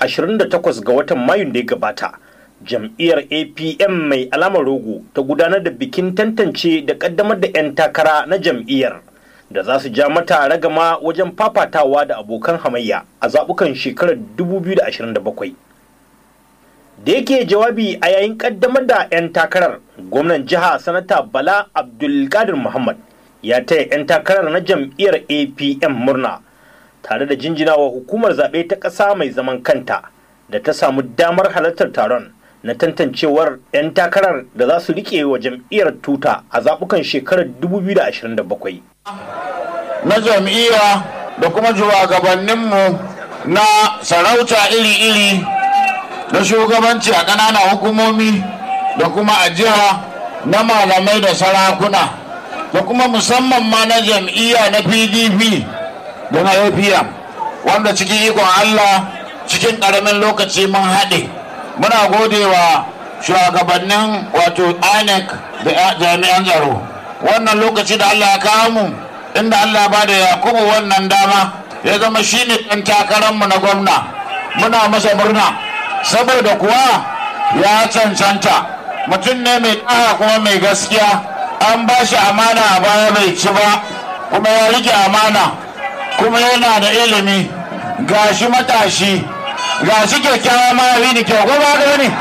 28 ga watan mayun da ya gabata jam'iyyar apm mai alamar rogo ta gudanar da bikin tantance da kaddamar da 'yan takara na jam'iyyar da za su ja mata ragama wajen fafatawa da abokan hamayya a zaɓukan shekarar 2027 da yake jawabi a yayin kaddamar da 'yan takarar gwamnan jiha sanata bala abdulkadir muhammad ya taya 'yan takarar na jam'iyyar apm murna tare da jinjinawa hukumar zaɓe ta ƙasa mai zaman kanta da ta samu damar halartar taron na tantancewar 'yan takarar da za su riƙe wa jam'iyyar tuta a zaɓukan shekarar 2027 na jam'iyya da kuma shugabanninmu na sarauta iri-iri na shugabanci a ƙananan hukumomi da kuma a jiha na malamai da sarakuna da kuma musamman ma na jam'iyya na pdp da na apm wanda cikin ikon allah cikin ƙaramin lokaci mun haɗe muna gode wa shugabannin wato inec da jami'an tsaro wannan lokaci da allah ya kawo mu inda allah ba da yakubu wannan dama ya zama shine ɗan takararmu na gwamna muna masa murna saboda kuwa ya cancanta mutum ne mai ɗaya kuma mai gaskiya an ba shi amana a baya bai ci ba kuma ya rike amana kuma yana da ilimi gashi matashi gashi kyakkyawa ma ya ni kyau ko ba ga ne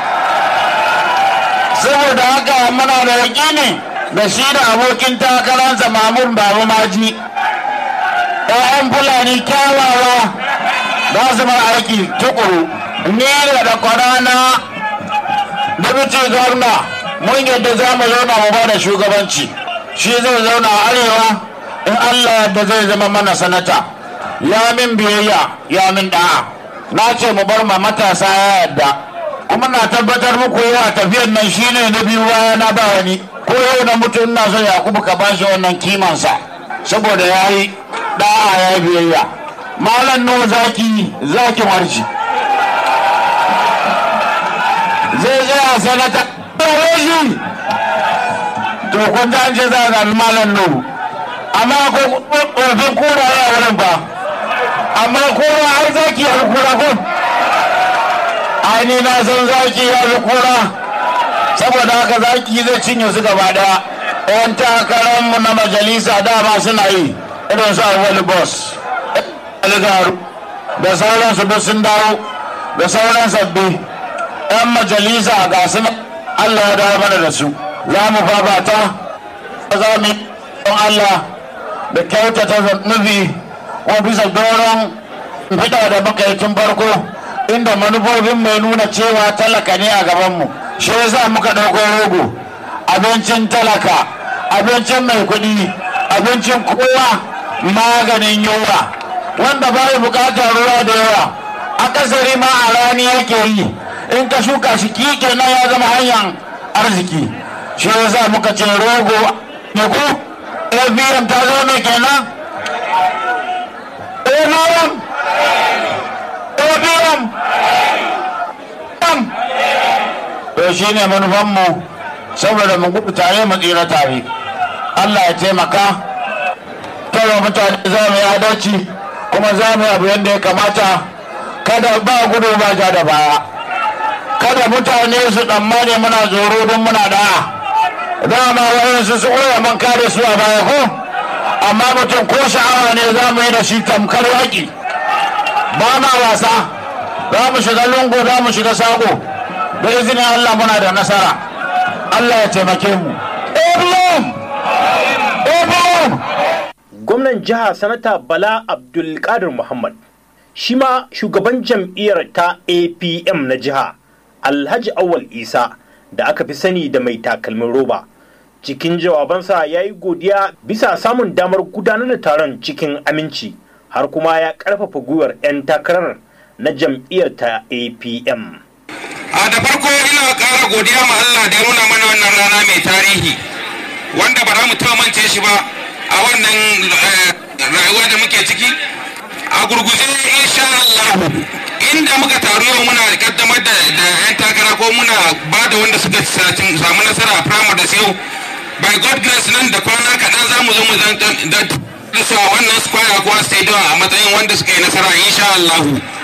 saboda haka muna da yaƙini da shi da abokin takararsa mamun babu maji ‘ya'yan fulani kyawawa za su bar aiki tukuru ni da kwarana deputy gwamna mun yadda za mu zauna mu ba da shugabanci shi zai zauna a arewa in allah yadda zai zama mana sanata ya min biyayya ya min da'a na ce mu bar ma matasa ya yadda kuma na tabbatar muku yawa tafiyan nan shine na biyu baya na ba wani ko yau na mutum na son yakubu ka bashi wannan kimansa saboda ya yi da'a ya biyayya malam no zaki zakin warci zai tsaya sanata shi to kun ji an ce za a zaɓi malam nuhu amma ko ƙorfin kura ya wurin ba amma kura har zaki ya kura ko ni na san zaki ya kura saboda haka zaki zai cinye su gaba daya yan takararmu na majalisa dama suna yi irin su awali boss algaru da sauransu duk sun dawo da sauran sabbi 'yan majalisa ga su Allah ya dawo mana da su za mu fafata za mu yi Allah da kyautata nufi ko bisa doron fita da muka yi tun farko inda manufofin mai nuna cewa talaka ne a gabanmu shi yasa muka ɗauko rogo abincin talaka abincin mai kuɗi abincin kowa maganin yunwa wanda bai bukatar ruwa da yawa akasari ma a rani yake yi in ka shuka shi kike na ya zama hanyar arziki shi yasa muka ce rogo ne ku abm ta zo ne kenan abm abm to shi ne manufanmu saboda mu gudu tare mu tsira tare allah ya taimaka tara mutane za mu yi adalci kuma za mu yi abu yadda ya kamata kada ba gudu ba ja da baya kada mutane su tsammani muna tsoro don muna da'a dama wayansu su koya man kare su a baya ko amma mutum ko sha'awa ne za mu yi da shi tamkar yaƙi ba ma wasa za mu shiga lungu za mu shiga sako da izinin allah muna da nasara allah ya taimake mu gwamnan jiha sanata bala abdulkadir muhammad shi ma shugaban jam'iyyar ta apm na jiha alhaji awal isa da aka fi sani da mai takalmin roba cikin jawabansa ya yi godiya bisa samun damar gudanar da taron cikin aminci har kuma ya karfafa gwiwar 'yan takarar na jam'iyyar ta apm a da farko ina ƙara godiya ma allah da ya nuna mana wannan rana mai tarihi wanda ba za mu taɓa mance shi ba a wannan rayuwa da muke ciki a gurguje insha Allah inda muka taru yau muna kaddamar da yan takara ko muna ba da wanda suka samu nasara a primary da yau by god grace nan da kwana kaɗan za mu zo mu zan da wannan square ko stadium a matsayin wanda suka yi nasara insha Allah